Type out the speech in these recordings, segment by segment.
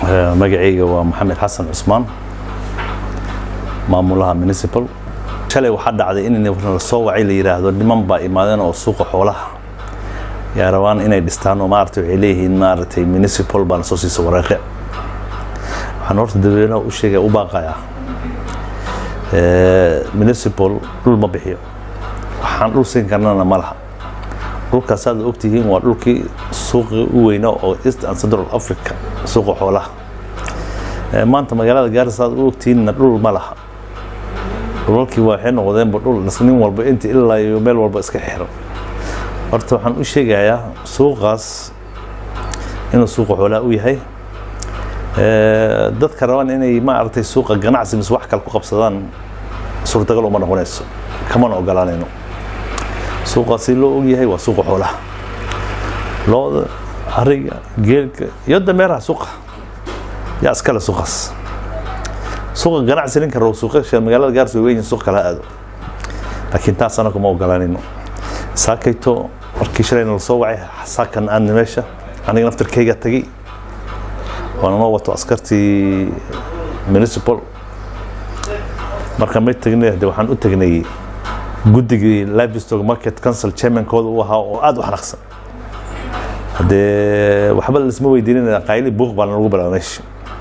magacayga waa maxamed xasan cusmaan maamulaha municipal shalay waxaa dhacday in la soo wacay la yidhaahdo niman baa imaadeen oo suuqa xoolaha yaa rabaan inay dhistaan oo maaragtay waxay leeyihiin maaragtay municipal baana soo siisa wareeqe waxaan horta dadweynaha u sheegaya u baaqayaa municipal dhul ma bixiyo waxaan dhul siin karnana ma laha dhulkaas aad ogtihiin waa dhulkii suuqii u weynaa oo east and central africa suuqa xoolaha maanta magaalada gaarisa aad u ogtihiinna dhul ma laha dhulalkii waxay noqdeenba dhul nin walba inta ilaa iyo meel walba iska xiran horta waxaan u sheegayaa suuqaas inuu suuqa xoolaha u yahay dadka rabaan inay maaragtay suuqa ganacsi mise wax kale ku qabsadaan suurtagal uma noqonayso kamana ogolaanayno suuqaasi loo ogyahay waa suuqa xoolaha looda ariga geelka iyo dameeraha suuqa yaa iskale suuqaas suuqa ganacsi ninka rabo suuqa magaalada gaarsi way weyn suuq kala aado laakiin taas anagu ma ogolaanayno saakayto markii shalayna la soo wacay saakan aadna meesha aniga naftarkayga tagay waana noo wato askartii municipal marka may tagnay de waxaan u tagnay guddigii livestock market council chairmankooda u ahaa oo aada u xanaaqsan haddee waxba laisma weydiinin qayli buuq baa lagu bilaaba meesha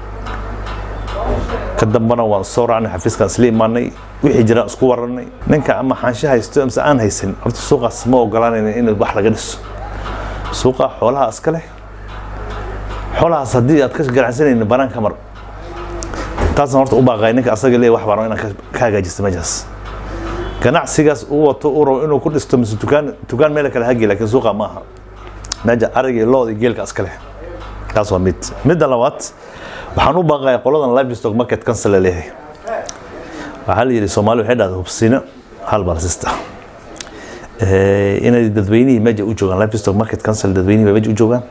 ka dambana waan soo raacnay xafiiskaan isla imaanay wixii jiraan isku warranay ninka ama xaansho haysto mise aan haysan horta suuqaas ma ogolaanayna in wax laga dhiso suuqa xoolaha iska leh xoolahaas haddii aad ka ganacsanaynin banaan ka mar taasna horta u baaqay ninka asaga leeyahy wax baan inaan ka hagaajista meeshaas ganacsigaas uu wato uu rabo inuu ku dhisto mise tukaan tukaan meel kale hagi laakiin suuqa ma aha meesha ariga iyo looda iyo geelka iska leh taas waa mid midda labaad waxaan u baaqaya qoladan livestock market council la leeyahay waxaa la yidhi soomaali waxay dhahda hubsina hal balsista inay dadweynihii meesha u joogaan livestock market council dadweynihii bay meesha u joogaan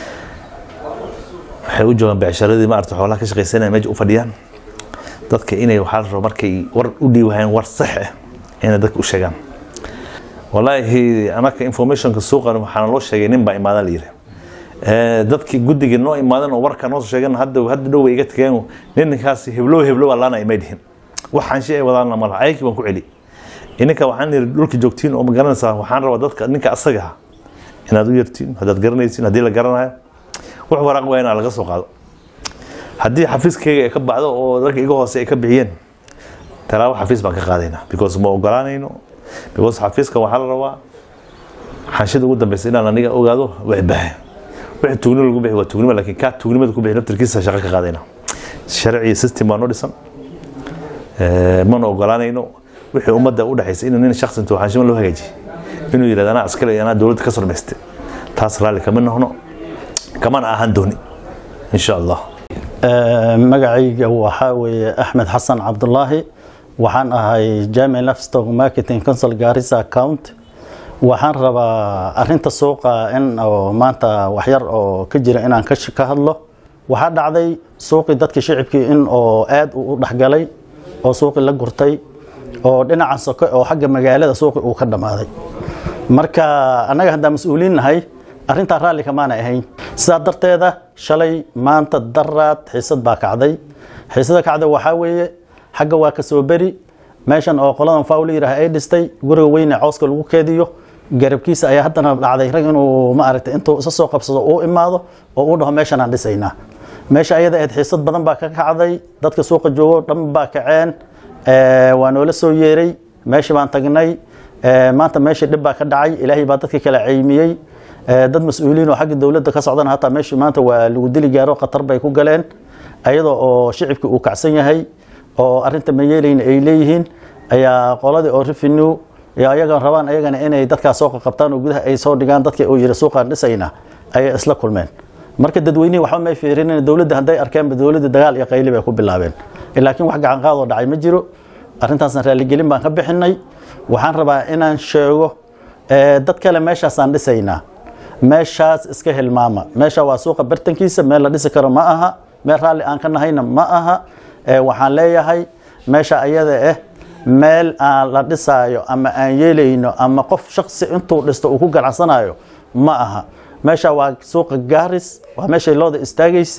waxay u joogaan becsharadii maarata xoolaha ka shaqaysanaya meesha u fadhiyaan dadka inay waxaa la rabo markay war u dhiiwahayaan war sax ah inay dadka u sheegaan walaahi anaka informationka suuqan waxaana loo sheegay nin baa imaadan la yidhi dadkii guddigii noo imaadan oo warka noo soo sheegan hadda hadda dhow way iga tageen ninkaasi heblow heblow allaana imay dhihin waxaan shay ay wadaana malaha ayakii baan ku celi ininka waxaan yidhi dhulka joogtiin oo ma garanaysaa waxaan rabaa dadka ninka asaga inaad u yartiin haddaad garanaysin haddii la garanayo wax waraaq waa inaa laga soo qaado haddii xafiiskayga ay ka baxdo oo ragga iga hoose ay ka bixiyeen talaabo xafiis baan ka qaadaynaa because ma ogolaanayno because xafiiska waxaa la rabaa xanshida ugu dambeysa inaan aniga ogaado wax bahe wixii tugnimo lagu bixi waa tugnimo laakiin kaa tugnimada ku bixi naftarkiisa shaqo ka qaadayna sharci system baa noo dhisan mana ogolaanayno wixii ummadda u dhexaysa inuu nin shakhsi intuu xanshimo loo hagaajiye inuu yidhahdo anaa askale anaa dowladda ka soo dhamayste taas raalli kama noqno kamana ahaan dooni insha allah magacayga waxaa weeye axmed xasan cabdulaahi waxaan ahay jamic livestock marketing council gaarisa account waxaan rabaa arinta suuqa in oo maanta waxyar oo ka jira inaan ka hadlo waxaa dhacday suuqii dadkii shicibkii in oo aad u dhexgalay oo suuqii la gurtay oo dhinaca soke oo xagga magaalada suuqi uu ka dhammaaday marka annaga haddaan mas-uuliin nahay arrintaa raalli kamaana ahayn sidaa darteeda shalay maanta daraad xiisad baa kacday xiisada kacday waxaa weeye xagga waa ka soo beri meeshan oo qoladan faawla yidhaah ay dhistay guriga weyne cooska lagu keediyo garabkiisa ayaa haddana dhacday rag inuu ma aragtay intuu isa soo qabsado uu imaado oo uu dhaho meeshan aan dhisaynaa meesha ayada ahayd xiisad badan baa ka kacday dadka suuqa joogo dhan baa kaceen waa noola soo yeeray meeshii baan tagnay maanta meeshii dhib baa ka dhacay ilaahay baa dadka kala ceymiyey dad mas-uuliyiin oo xagga dowladda ka socdana hataa meeshii maanta waa lagu dili gaaro khatar bay ku galeen ayadoo oo shicibkii uu kacsan yahay oo arrinta ma yeelayna ay leeyihiin ayaa qoladii oo revenue ayaga rabaan ayagana inay dadkaas soo qabtaan oo gudaha ay soo dhigaan dadka uu yidhi suuqaan dhisayna ayay isla kulmeen marka dadweynihii waxba may fiirinin dowladda hadday arkeenba dowladda dagaal iyo qayli bay ku bilaabeen laakiin wax gacan qaadoo dhacay ma jiro arrintaasna raaligelin baan ka bixinay waxaan rabaa inaan sheego dad kale meeshaasaan dhisaynaa meeshaas iska hilmaama meesha waa suuqa bartankiisa meel la dhisi karo ma aha meel raalli aan ka nahayna ma aha waxaan leeyahay meesha ayada ah meel aan la dhisaayo ama aan yeelayno ama qof shaksi intuu dhisto uu ku ganacsanayo ma aha meesha waa suuqa gaaris waa meeshay looda istaagaysay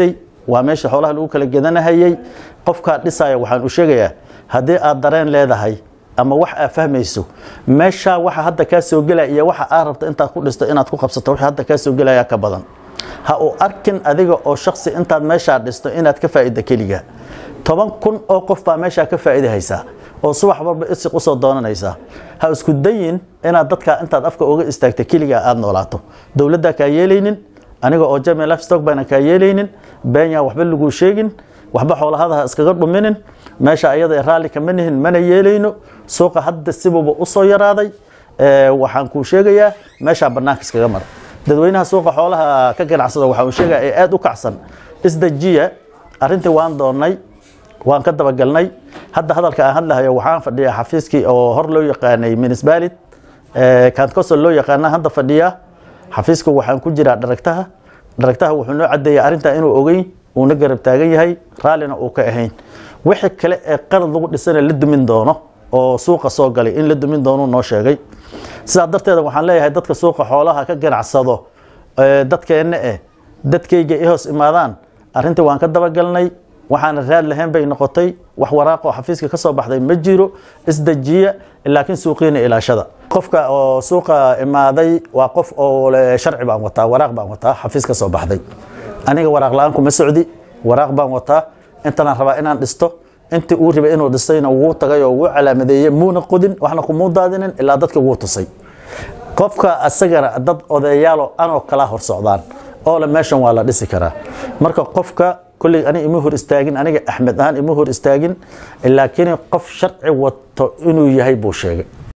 waa meesha xoolaha lagu kala gedanahayey qofkaa dhisaya waxaan u sheegayaa haddii aad dareen leedahay ama wax aad fahmayso meeshaa waxa hadda kaa soo gelaya iyo waxa aad rabto intaad ku dhisto inaad ku qabsato wixii hadda kaa soo gelaya ka badan ha uu arkin adiga oo shaksi intaad meeshaa dhisto inaad ka faa'iida keliga toban kun oo qof baa meeshaa ka faa'iidahaysaa oo subax walba isiq usoo doonanaysaa ha isku dayin inaad dadkaa intaad afka uga istaagta keligaa aada noolaato dowladdaa kaa yeelaynin aniga oo jami lifestock baana kaa yeelaynin beenya waxba laguu sheegin waxba xoolahada ha iskaga dhuminin meesha ayada raalli kama nihin mana yeelayno suuqa hadda sibuuba usoo yaraaday waxaan kuu sheegayaa meeshaa banaanka iskaga mara dadweynaha suuqa xoolaha ka ganacsada waxaan sheegaya ee aada u kacsan isdajiya arrintii waan doonnay waan ka dabagalnay hadda hadalka aan hadlahayo waxaan fadhiyaa xafiiskii oo hor loo yaqaanay municipality kantcosol loo yaqaana hadda fadhiyaa xafiiska waxaan ku jiraa dharagtaha dharagtaha wuxuu noo cadeeyay arrintaa inuu ogeyn uuna garab taagan yahay raallina uu ka ahayn wixii kale ee qalad lagu dhisana la dumin doono oo suuqa soo galay in la dumin doonuu noo sheegay sidaa darteeda waxaan leeyahay dadka suuqa xoolaha ka ganacsado dadkeenna eh dadkayga i hoos imaadaan arrintii waan ka dabagalnay waxaana raad lahayn bay noqotay wax waraaqoo xafiiska ka soo baxday ma jiro isdejiya laakiin suuqiina ilaashada qofka oo suuqa imaaday waa qof oo sharci baan wataa waraaq baan wataa xafiis ka soo baxday aniga waraaq la-aan kuma socdi waraaq baan wataa intanaan rabaa inaan dhisto intii uu ribay inuu dhistayna wuu tagay oo wuu calaamadeeyey muuna qodin waxna kumuu daadinin ilaa dadka wuu tusay qofka asagana dad odayaalo anoo kala hor socdaan oo le meeshan waa la dhisi karaa marka qofka kolley aniga ima hor istaagin aniga axmed ahaan ima hor istaagin laakiin qof sharci wato inuu yahay buu sheegay